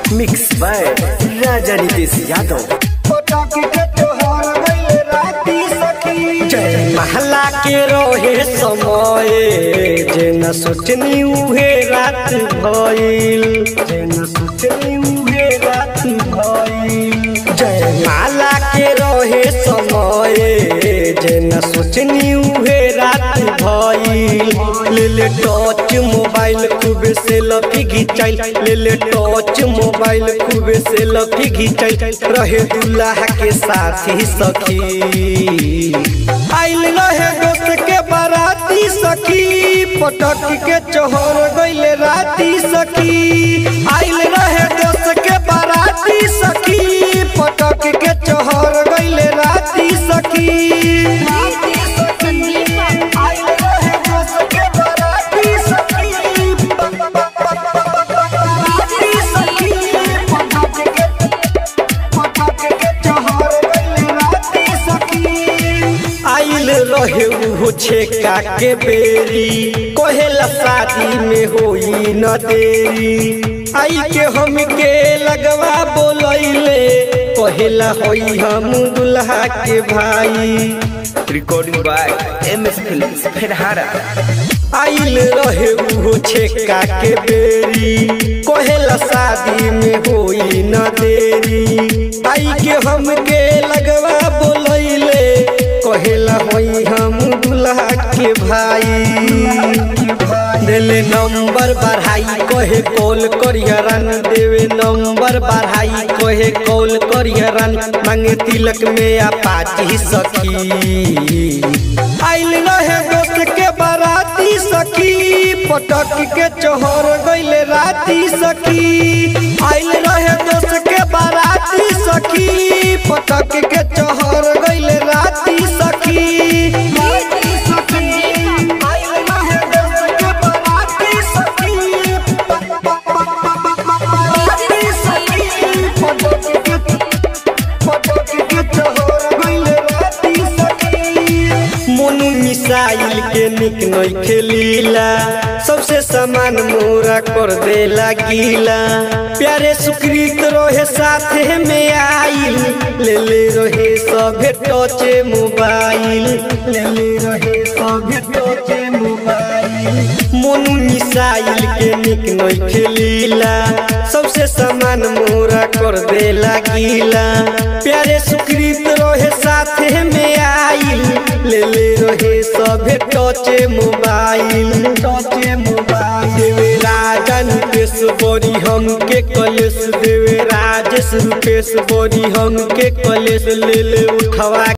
mix by Raja Nitesh Yadav पटाखी के त्योहार गइल राती सखी जय महला के रोहे समय जे न सोचनी उहे रात भइल जे न सोचनी उहे रात भइल जय माला के रोहे समय जे न सोचनी उहे रात भइल ले ले टच मोबाइल खूब से लफी घिचाइल ले ले टच मोबाइल खूब से लफी घिचाइल रहे दुल्हा के साथी सखी आइल रहे दोस्त के बाराती सखी पटक के चोहर गइले राती सखी आइल रहे दोस्त के बाराती सखी पटक के चोहर गइले राती सखी आइल रहे दोस्त के बाराती सखी बाराती सखी पटाखी के पटाखी के त्योहार गइल राती सखी आइल रहे उहो छेका के बेरी कहेला शादी में होई न देरी आई के हम के लगवा बोलैले कहेला होई हम दुल्हा के भाई recording by M S films फेरहारा आइल रहे उहो छेका के बेरी कहेला शादी में होई न देरी आई के हम के लगवा बोलैले कहेला होई हम दुल्हा के भाई देले नंबर बढ़ाई कहे कॉल करियरन देवे नंबर बढ़ाई कहे कॉल करियरन मांगे तिलक में अपाची सखी आइल रहे दोस्त के बाराती सखी पटक के चोहर गइले राती सखी आइल रहे दोस्त के बाराती सखी पटक के चोहर गइले राती सखी आइल रहे दोस्त के बाराती सखी बाराती सखी पटाखी के पटाखी के त्योहार गइल राती सखी मोनू मिसाइल के निक नई खेलीला सबसे सामान मोरा कर देला गीला प्यारे सुकृत रहे साथे में आइल ले ले रहे सभे टचे मोबाइल ले ले रहे सभे टचे मोबाइल मोनू मिसाइल के निक नई खेलीला सबसे सामान मोरा कर देला गीला प्यारे सुकृत रहे साथे में आइल ले ले रहे सभे टचे मोबाइल टचे मोबाइल देवे राजा नितेश बोरी हम के कलेश देवे राजेश रुपेश बोरी हम के कलेश ले ले उठवा